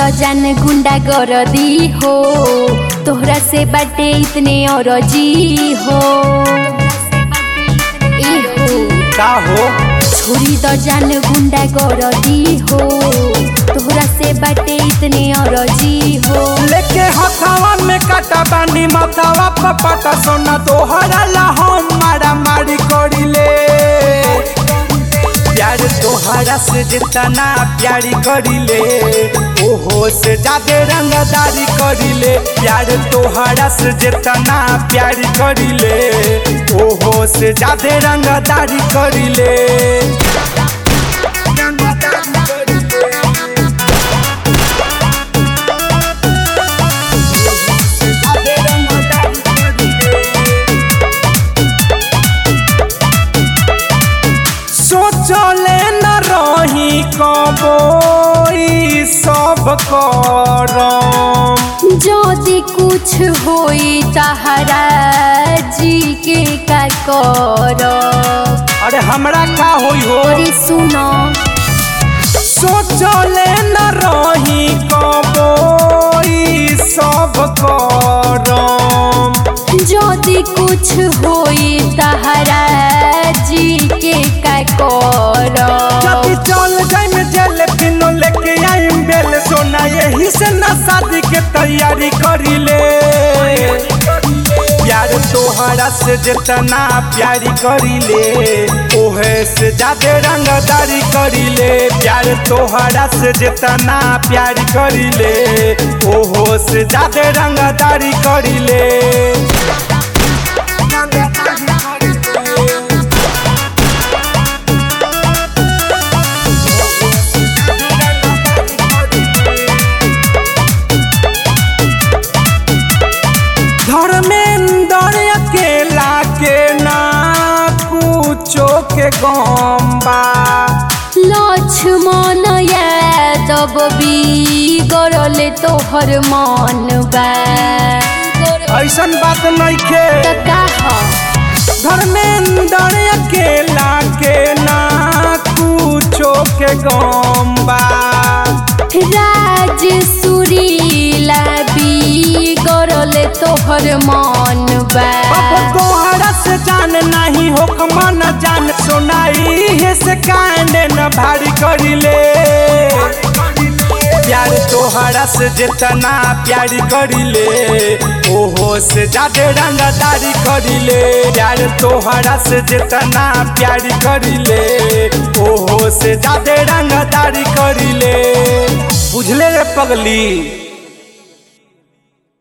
जान गुंडा गरदी हो तोहरा से बाटे इतने और जी हो ए हो का हो छोरी द जान गुंडा गरदी हो तोहरा से बाटे इतने और जी हो लेके हथावा में काटा बानी माथावा पपाटा सोना तोहरा ला हम मारा मारी करिले प्यार तोहरा से जितना प्यारी करिले ओहो से ज्यादा रंगदारी करिले प्यार तोहरा से जितना प्यारी करिले ओहो से ज्यादा रंगदारी करिले सोचले न रही कबो ई सब करम যদি कुछ होई तहरा जी के का कर अरे हमरा का होई हो अरे सुनो सोचले न रही कबो ई सब करम যদি कुछ होई तहरा जी के का कर जब चल जाए में जेल पिनो लेके आई बेल सोना यही से न शादी के तैयारी करी ले प्यार तोहरा से जितना प्यारी करी ले ओहे से ज्यादा रंगदारी करी ले प्यार तोहरा से जितना प्यारी करी ले ओहो से ज्यादा रंगदारी करी ले धर्मेंद्र अकेला के ना कुछो के गम्बा लक्ष्मण यादव भी गरले तोहर मन बा ऐसन बात नइखे त का ह धर्मेंद्र अकेला के ना कुछो के गम्बा राज सुरीला भी गरले तोहर मन बा अब तोहरा से जान नहीं हो मन जान सुनाई है से कांड न भारी करिले प्यार तोहरा से जितना प्यारी करिले ओहो से ज्यादा रंगदारी करिले प्यार तोहरा से जितना प्यारी करिले ओहो से ज्यादा रंगदारी करिले बुझले रे पगली